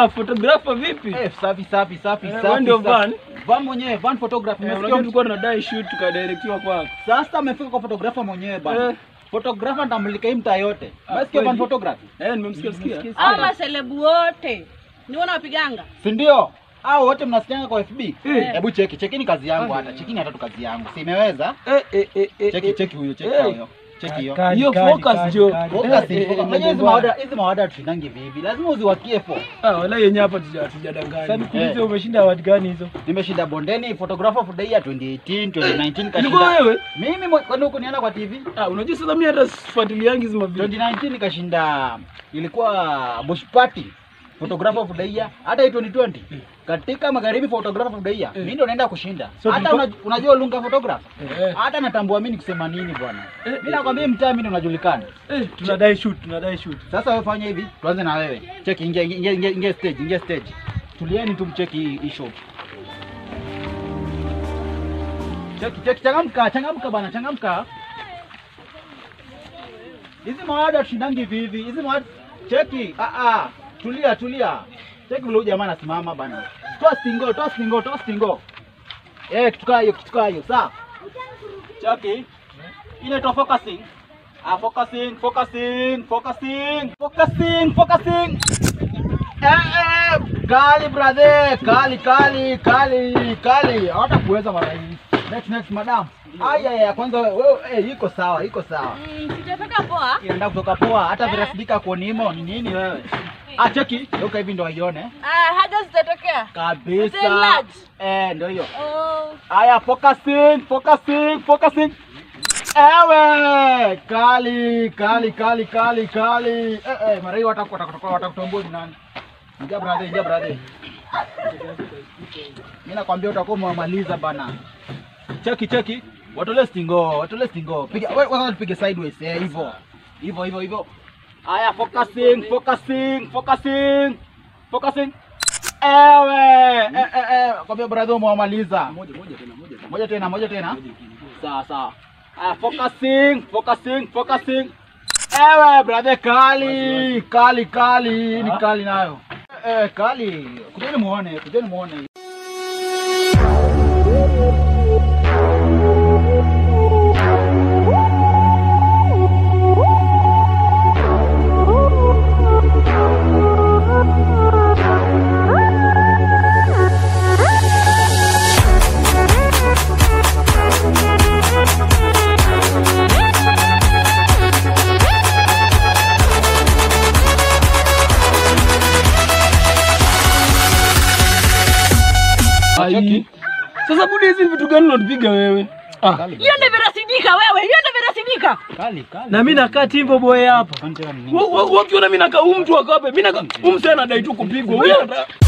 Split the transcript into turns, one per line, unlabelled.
Ah, photographer vipi?
Eh, safi safi safi
Eh,
safi.
wewe ndio
safi.
Van?
Van mwenyewe, Van photography.
Eh,
Umesikia
Unajua
mtu?
tulikuwa tunadai shoot tukadirectiwa kwako.
Sasa amefika kwa photographer mwenyewe bana.
Eh.
Photographer ndamulika hii mtaa yote.
Ah,
Umesikia Van
kweli?
photography?
Eh, nimemsikia sikia.
Hao maselebu wote ni wanapiganga.
Si ndio? Hao wote mnasikianga kwa FB?
Eh.
Hebu cheki, chekini kazi yangu
Ah.
hata. Chekini hata tu kazi yangu. Si imeweza?
Eh, eh, eh, eh.
Cheki
eh.
cheki huyo, cheki
Eh.
huyo. Cheki hiyo.
Kali,
Hiyo
kali,
focus,
kali,
Joe.
kali.
Focus,
Eh,
focus.
eh,
Unajua hizi
bwana.
mawada, hizi mawada tusindangi vivi. Lazima uziwakie fo.
Ah, wala yenye hapa tuja-
Sasa
tujadanganya.
nikuulize
Eh.
umeshinda award gani hizo?
Nimeshinda bondeni photographer of the year 2018, 2019
Ilikuwa
kashinda.
wewe?
Mimi mwe- kwani huko niona kwa TV?
Ah, unajua sasa mimi hata sifuatiliangi hizo mavideo.
2019 kashinda ilikuwa Bush Party photographer of the year hata hii 2020 katika magharibi photographer of the year
Eh.
mimi ndo naenda kushinda
So
hata
tulikuwa-
una, unajua lunga photographer
Eh,
hata natambua mimi kusema nini bwana
Eh,
mimi nakwambia mtaa mimi ndo najulikana
eh,
Tunadai shoot, tunadai shoot.
sasa wewe fanya hivi tuanze na wewe cheki ingia ingia ingia, ingia stage ingia stage tulieni tumcheki hii hii shot cheki cheki changamka changamka bana changamka hizi mawada tushindangi hivi hivi hizi mawada cheki ah ah tulia tulia cheki vile huyu jamaa anasimama bana toa stingo toa stingo toa stingo eh kitu kaa hiyo kitu kaa hiyo sawa cheki inaitwa focusing Ah, focusing, focusing, focusing, focusing, focusing. Eh, eh, kali brother, kali, kali, kali, kali. Hata kuweza mara hii. Next, next, madam. Aya, ya kwanza wewe, eh, iko sawa, iko sawa.
Mm, sijatoka poa.
Inaenda kutoka poa, hata virasidika kuonimo ni nini wewe? Ah, cheki, yoka hivi ndo aione.
Ah, haja zitatokea. Hotel
Kabisa.
large.
Eh, ndio hiyo.
Oh,
Aya, focusing, focusing, focusing. Ewe, kali, kali, kali, kali, kali. Eh, eh, mara hii wataku- watakutoka watakutambua ni nani. Ingia brother, ingia brother. Mimi nakwambia utakuwa umemaliza bana. Cheki, cheki. Watole stingo, watole stingo. Piga, wewe kwanza tupige sideways, eh, hivyo. Hivyo, hivyo, hivyo. Aya, focusing, focusing, focusing. Focusing. Ewe, eh, eh, eh, kwambia brother umemaliza.
Moja moja tena, moja tena.
Moja tena, moja tena. Sawa sawa. Ah, focusing, focusing, focusing. Ewe brother, kali, kali, kali, ni kali nayo. Eh, kali. Kujeni muone, kujeni muone.
Ai. Sasa budi hizi vitu gani unatupiga wewe? Ah,
Kali.
hiyo ndio vinasidika wewe, hiyo ndio vinasidika.
Kali, kali.
Na mimi nakaa Timbo boy hapa.
Asante wa nini?
wewe ukiona mimi nakaa huyu mtu akape, mimi nakaa huyu msee anadai tu kupigwa. Huyu anataka